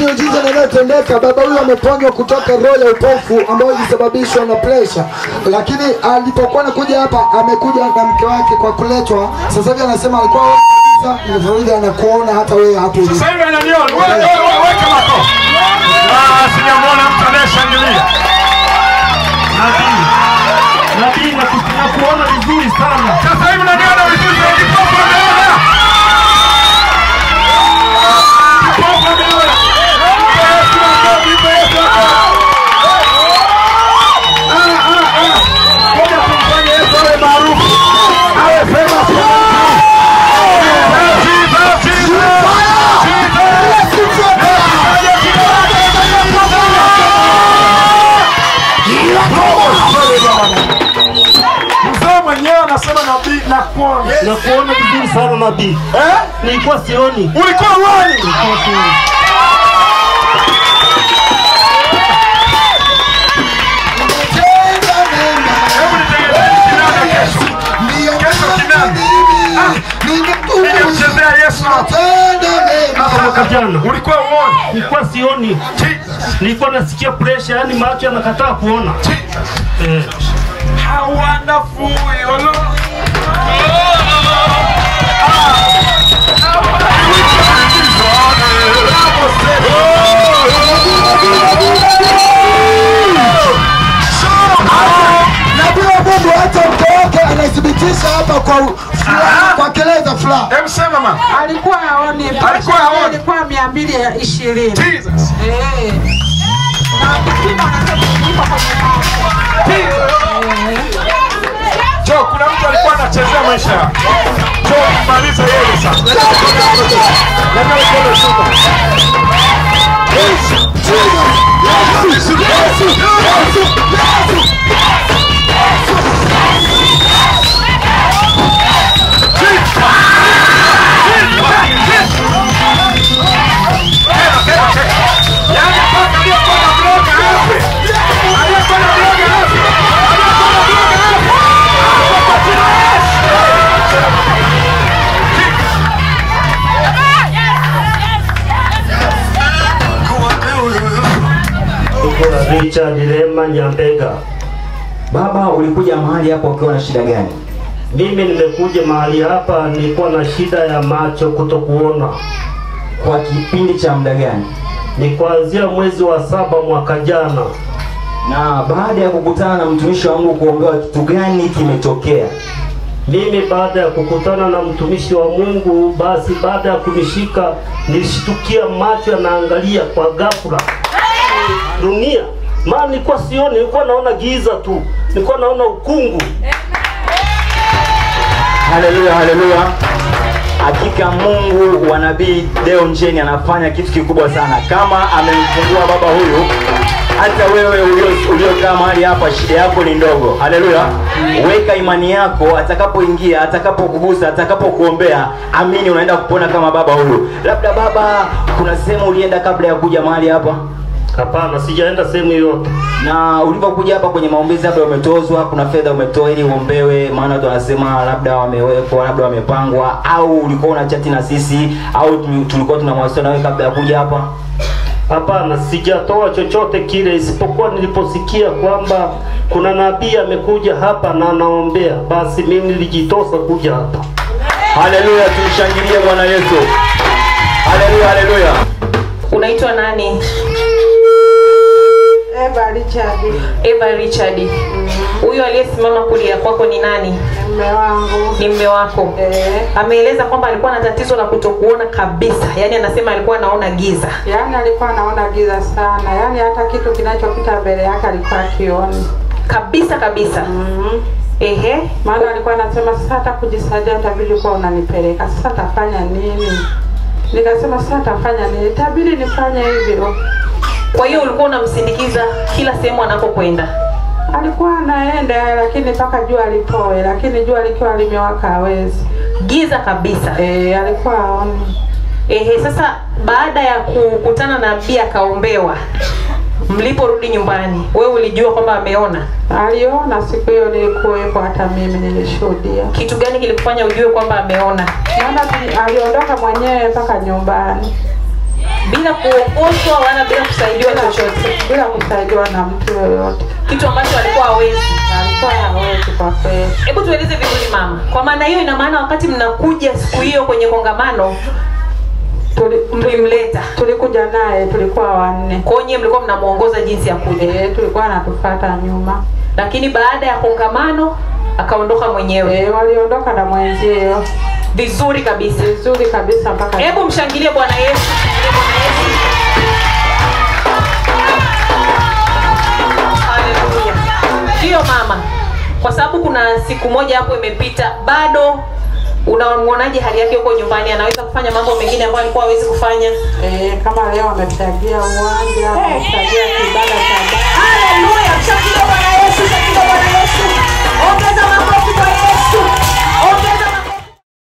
miujiza inayotendeka. Baba huyu ameponywa kutoka roho ya upofu ambayo ilisababishwa na presha, lakini alipokuwa anakuja hapa amekuja na mke wake kwa kuletwa. Sasa hivi anasema alikuwa aoni kabisa, nimefurahia anakuona hata wewe hapo ulipo. Sasa hivi ananiona. Wewe wewe weka makofi. Ah, sijamwona mtu anayeshangilia. Nabii, nabii naku- nakuona vizuri sana. Sasa hivi unaniona vizuri zaidi. Kipofu ameona. Kipofu ameona. Mpe Yesu makofi, mpe Yesu makofi. Ah, ah, ah. Ngoja tumfanye Yesu awe maarufu. Awe famous. Jesus, Jesus, Jesus. Mzee mwenyewe anasema nabii na kuona. Nakuona vizuri sana nabii. Eh? Nilikuwa sioni. Ulikuwa uoni? Nilikuwa sioni. Hebu nitengeneze kinanda kesho. Kesho kinanda. Nije kuchezea Yesu hapa. Kama mwaka jana. Ulikuwa uoni? Nilikuwa sioni. Jesus. Nilikuwa nasikia pressure, yani macho yanakataa kuona. Eh. How wonderful your Lord. Nabii wa Mungu hata mke wake anathibitisha hapa kwa furaha, kwa kelele za furaha. Hebu sema mama. alikuwa haoni Alikuwa haoni. alikuwa mia mbili ya ishirini Jesus. Eh. Na kipimo anasema iko kwenye Jo, kuna mtu alikuwa anachezea maisha yako. Jo, maliza yeye sasa. Leta mikono shuka. Yaani mpaka aliyekuwa na bloga afe. Aliyekuwa na bloga afe. Aliyekuwa na bloga afe. Afe kwa jina la Yesu. Niko na Richard Lema Nyambega. Baba, ulikuja mahali hapo ukiwa na shida gani? Mimi nimekuja mahali hapa, nilikuwa na shida ya macho kutokuona. Kwa kipindi cha muda gani? Ni kuanzia mwezi wa saba mwaka jana. Na baada ya kukutana na mtumishi wa Mungu kuombewa, kitu gani kimetokea? Mimi baada ya kukutana na mtumishi wa Mungu, basi baada ya kunishika nilishtukia macho yanaangalia kwa ghafla dunia, maana nilikuwa sioni, nilikuwa naona giza tu, nilikuwa naona ukungu. Haleluya, haleluya! Hakika Mungu wa nabii Deo Njeni anafanya kitu kikubwa sana, kama amemfungua baba huyu. Hata wewe ulio- uliokaa mahali hapa, shida yako ni ndogo. Haleluya! Weka imani yako, atakapoingia, atakapokugusa, atakapokuombea, amini, unaenda kupona kama baba huyu. Labda baba, kuna sehemu ulienda kabla ya kuja mahali hapa? Hapana, sijaenda sehemu yoyote. na ulivyokuja hapa kwenye maombezi labda umetozwa kuna fedha umetoa ili uombewe maana watu wanasema labda wamewekwa labda wamepangwa au ulikuwa una chati na sisi au tu- tulikuwa tunamwasiliana na wewe kabla ya kuja hapa Hapana, sijatoa chochote kile, isipokuwa niliposikia kwamba kuna nabii amekuja hapa na anaombea, basi mimi nilijitosa kuja hapa. haleluya tumshangilie bwana yesu haleluya haleluya Unaitwa nani? Eva Richard Eva Richard. Huyo aliyesimama kulia kwako ni nani? mume wangu Ni mme wako. eh, Ameeleza kwamba alikuwa na tatizo la kutokuona kabisa, yaani anasema alikuwa anaona giza. yaani alikuwa anaona giza sana, yaani hata kitu kinachopita mbele yake alikuwa akioni. Kabisa kabisa. mm Ehe. Maana alikuwa anasema sasa, hata kujisaidia itabidi kuwa unanipeleka, sasa tafanya nini? Nikasema sasa tafanya nini? Itabidi nifanye hivyo. Kwa hiyo ulikuwa unamsindikiza kila sehemu anapokwenda. Alikuwa anaenda lakini mpaka jua lipoe, lakini jua likiwa limewaka hawezi. Giza kabisa. Eh, alikuwa aoni. Ehe, sasa baada ya kukutana na nabii akaombewa, mliporudi nyumbani, wewe ulijua kwamba ameona? Aliona siku hiyo nilikuwepo, hata mimi nilishuhudia. Kitu gani kilikufanya ujue kwamba ameona? Maana tuli- aliondoka mwenyewe mpaka nyumbani. bila kuongoshwa wala bila kusaidiwa chochote bila kusaidiwa na mtu yoyote. kitu ambacho alikuwa hawezi Alikuwa hawezi kwa kweli. hebu tueleze vizuri mama kwa maana hiyo ina maana wakati mnakuja siku hiyo kwenye kongamano Tuli- mlimleta Tulikuja naye, tulikuwa wanne. kwa hiyo nyie mlikuwa mnamwongoza jinsi ya kuja Eh, tulikuwa anatufuata nyuma. lakini baada ya kongamano akaondoka mwenyewe Eh, waliondoka na mwenzio vizuri kabisa vizuri kabisa mpaka hebu mshangilie bwana yesu Mshangilie Bwana Yesu. Haleluya. ndiyo mama kwa sababu kuna siku moja hapo imepita bado unamwonaje hali yake huko nyumbani anaweza kufanya mambo mengine ambayo alikuwa hawezi kufanya eh, kama leo amefagia uwanja, amefagia kibanda cha baba. haleluya mshangilie bwana yesu mshangilie bwana yesu ongeza makofi kwa yesu ongeza